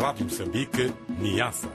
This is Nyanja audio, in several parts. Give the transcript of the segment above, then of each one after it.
Rádio Moçambique, Niassa.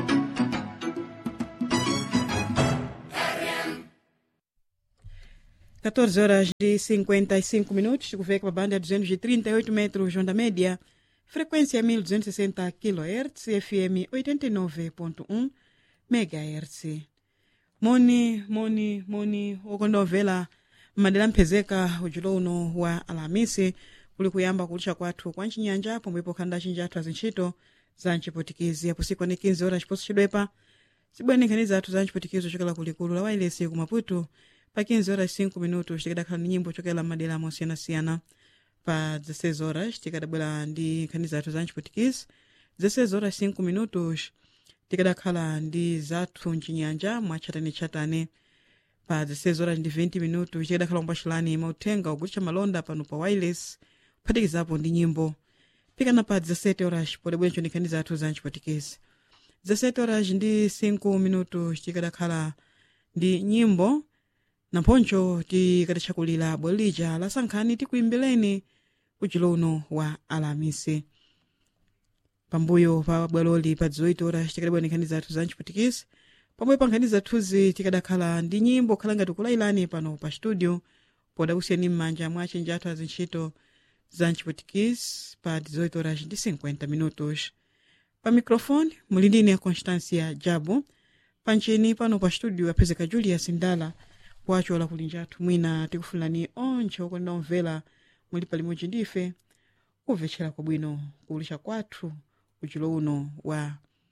Quatorze horas de 55 minutos, kuveka pa banda ya 238 metros onda média, frequência 1260 kHz, FM 89.1 MHz. moni moni moni okondomvera madera mphezeka ujulo uno wa alamisi kuli kuyamba kulisha kwathu kwa ncinyanja pomwepo khanda cinji athu azintchito za ncipotikizi apo siku ani 15 horas chiposo cidwepa cibwenekhaniza athu za ncipotikizi ochokera kulikulu la wailesi ku maputo pa 15 horas 5 minutos tikadakhala ni nyimbo ochokera madera mosiyanasiyana pa 16 horas tikadabwera ndi nkhani zathu za ncipotikizi 16 horas 5 minutos tikadakhala ndi zathu mcinyanja mwachatane-chatane pa 16 horas ndi 20 minutos tikadakhala kumbwaxilani mauthenga ogulitsa malonda pano pa wireless kuphatikizapo ndi nyimbo pikana pa 17 horas podabwenco ndi nkhani zathu za ncipotikezi 17 horas ndi 5 minutos tikadakhala ndi nyimbo namphoncho tikadachakulira bwalo lija lasankhani tikuimbireni kuchilo uno wa alamisi pambuyo pa bwaloli pa 18 horas tikadabwera nkhani zathu za ncipotikisi pambuyo pa nkhani zathuzi tikadakhala ndi nyimbo khala ngati kulailani pano pa studio podakusiyani m'manja mwa achenji athu azintchito za ncipotikisi pa 18 horas ndi 50 minutos pa microfone muli ndine constancia jabu panchini pano pa studio apezeka julius ndala wacho lakulinja athu mwina tikufunirani onche okonda omvera muli palimodzi ndife kumvetchera kwabwino kuulisha kwathu uchilo uno wa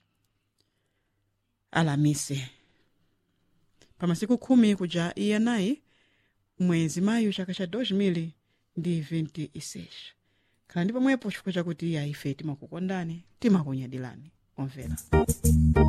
alamisi pa masiku khumi kuja iyanayi mwezi mayu chaka cha 2000 ndi 26 khala ndi pomwepo chifukwa chakuti iya ife timakukondani timakunyadilani omvera